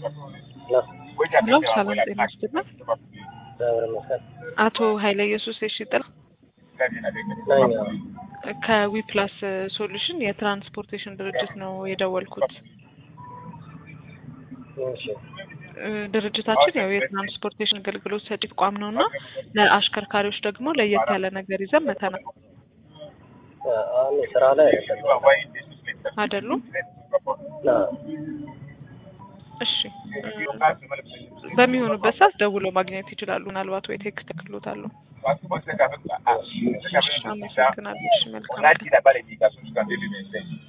ሄሎ ሰላም ጤና ይስጥልን። እግዚአብሔር ይመስገን። አቶ ኃይለ ኢየሱስ የሺጥላ ነኝ። ከዊፕላስ ሶሉሽን የትራንስፖርቴሽን ድርጅት ነው የደወልኩት። እሺ እ ድርጅታችን ያው የትራንስፖርቴሽን አገልግሎት ሰጪ ተቋም ነው እና ለአሽከርካሪዎች ደግሞ ለየት ያለ ነገር ይዘን መተናል አሁን ስራ ላይ አይደለም። አይደሉም? ና እሺ እ በሚሆኑበት ሰዓት ደውሎ ማግኘት ይችላሉ። ምናልባት ወይ ቴክስት ክሎታሉ። አመሰግናለሁ። እሺ መልካም ቀን።